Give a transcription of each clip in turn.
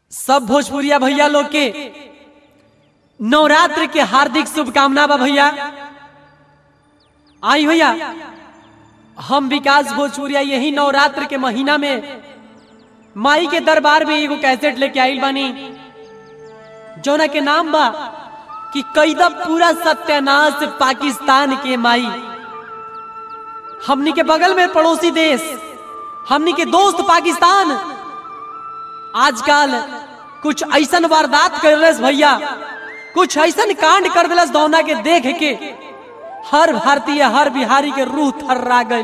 सब भोजपुरिया भैया लोग के नवरात्र के हार्दिक शुभकामना बा भैया आई भैया हम विकास भोजपुरिया यही नवरात्र के महीना में माई के दरबार में एगो कैसेट लेके आइल बानी जौना के नाम बा कि कैदा पूरा सत्यानाश पाकिस्तान के माई हमनी के बगल में पड़ोसी देश हमनी के दोस्त पाकिस्तान आजकल कुछ ऐसन वारदात कर दिलस भैया कुछ ऐसन कांड कर दिलस दौना के देख के हर भारतीय हर बिहारी के रूह थर्रा गई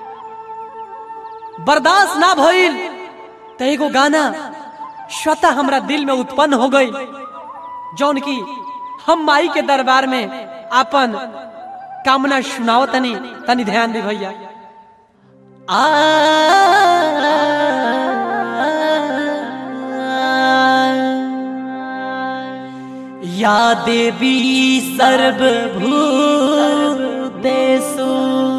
बर्दाश्त ना भइल तो एगो गाना स्वतः हमरा दिल में उत्पन्न हो गई जौन की हम माई के दरबार में अपन कामना सुनाओ तनी तनी ध्यान दे भैया या देवी सर्वभूतेषु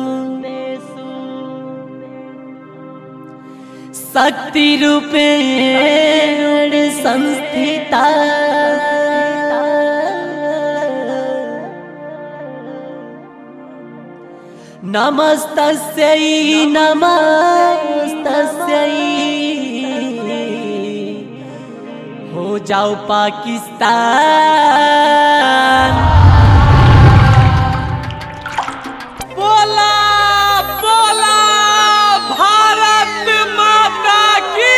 शक्तिरूपेण संस्थिता नमस्तस्यै नमस्तस्यै हो जाओ पाकिस्तान बोला बोला भारत माता की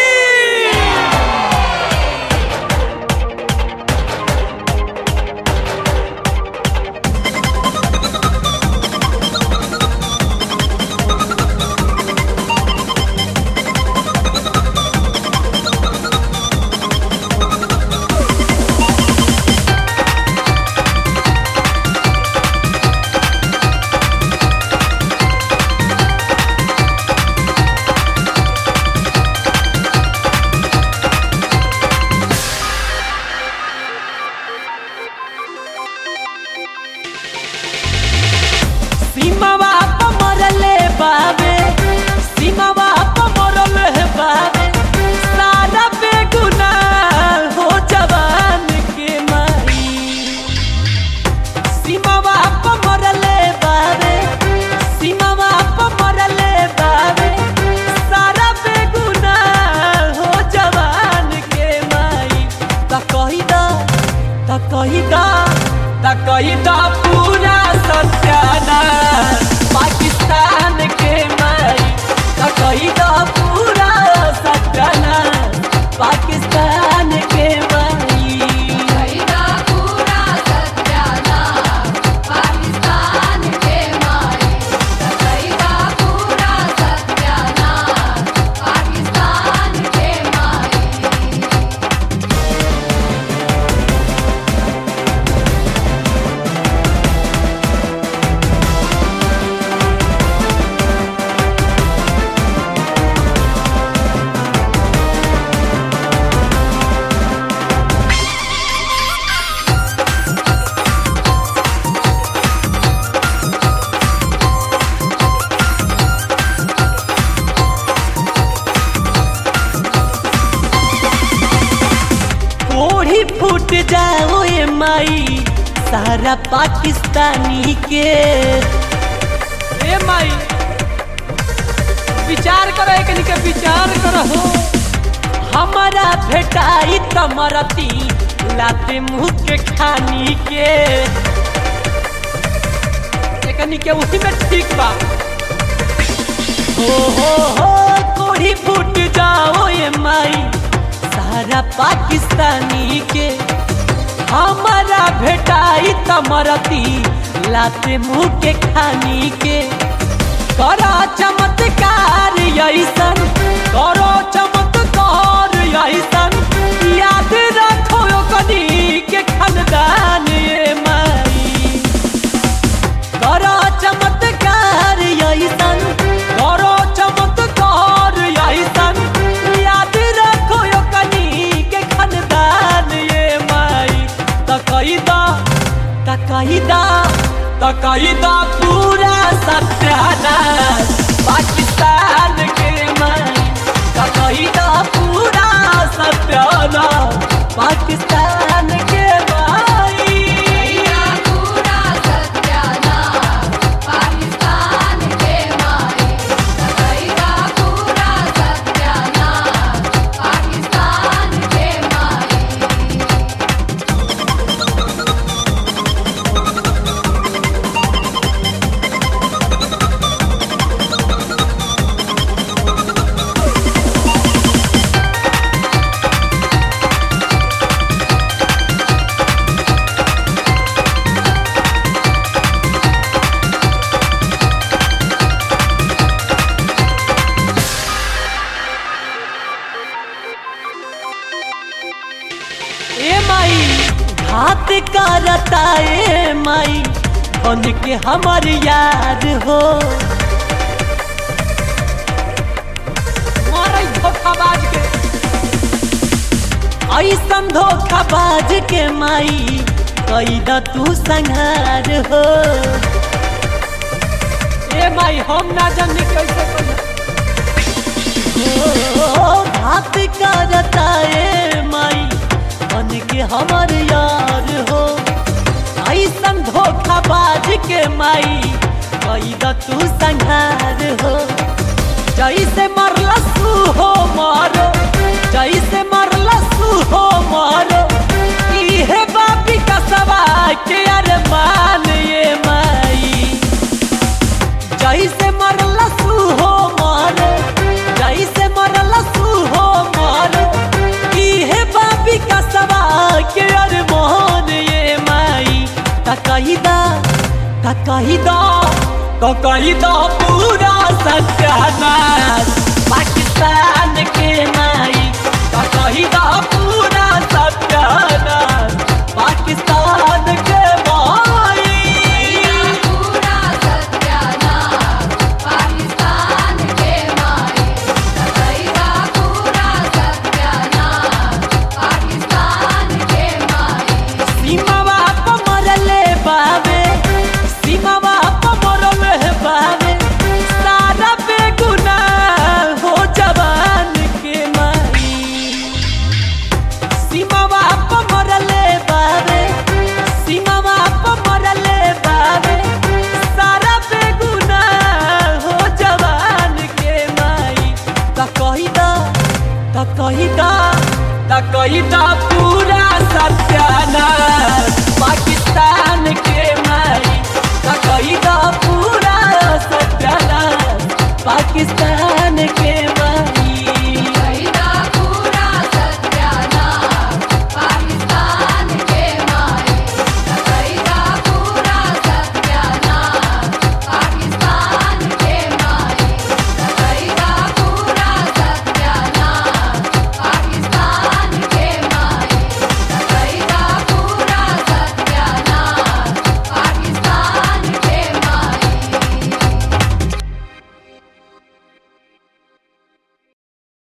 सीमावा पे मरले बाबे सीमावा पे मरले बाबे सारा बेगुनाह हो जवान के माई सीमावा पे मरले बाबे सीमावा पे मरले बाबे सारा बेगुनाह हो जवान के माई त कही दा त कही दा त कही दा पूरा सत्यानाश पाकिस्तान के माई त कही दा पूरा सत्यानाश पाकिस्तान के माई कईदा पूरा सत्यानाश पाकिस्तान के माई कईदा पूरा सत्यानाश पाकिस्तान के माई कोढ़ी फूट जाओ ये माई सारा पाकिस्तानी के ए माई विचार करो एकनी के विचार करो हमारा भेटाई तमरती लाते मुंह के खानी के एकनी के उसी में ठीक बा हो हो हो कोढ़ी फूट जाओ ये माई सारा पाकिस्तानी के हमारा भेटाई तमरती लाते मुंह के खानी के करो चमत्कार ऐसन करो चमत्कार ऐसन याद रखो कनी के खानदान ये माई करो चमत्कार ऐसन करो चमत्कार ऐसन याद रखो यो कनी के खानदान ये माई तकैदा तकैदा तकैदा पूरा सत्यानाश पाकिस्तान के माई तकैदा पूरा सत्यानाश पाकिस्तान के माई कैदा पूरा सत्यानाश पाकिस्तान के माई कैदा पूरा सत्यानाश पाकिस्तान के माई ए माई घात करता ए माई बन के हमर यार हो मारै धोखाबाज के ऐसन धोखाबाज के माई कैद तू संहार हो ए माई हम ना जानी कैसे कैसे ओ, घात करता ए माई बन के हमर यार हो ऐसन धोखाबाज के माई कैद तू संहार हो जैसे मरलसू हो मारो जैसे मरलसू हो मारो इहे बापी कसबा के अरमान ये माई जैसे मरलसू हो मारो जैसे मरलसू हो मारो इहे बापी कसबा के अरमान ये माई तकहिदा तकहिदा तकहिदा पूरा सत्यानाश पाकिस्तान के माई तकहिदा पूरा सत्यानाश पाकिस्तान के माई कैदा पूरा सत्यानाश पाकिस्तान के माई कैदा पूरा सत्यानाश पाकिस्तान के माई सीमावा प मरले बावे सीमावा प मरले बावे सारा बेगुनाह हो जवान के माई सीमावा प मरले बावे सीमावा प मरले बावे सारा बेगुनाह हो जवान के माई त कहिदा त कहिदा त कहिदा पूरा सत्यानाश पाकिस्तान के माई त कहिदा पूरा सत्यानाश पाकिस्तान के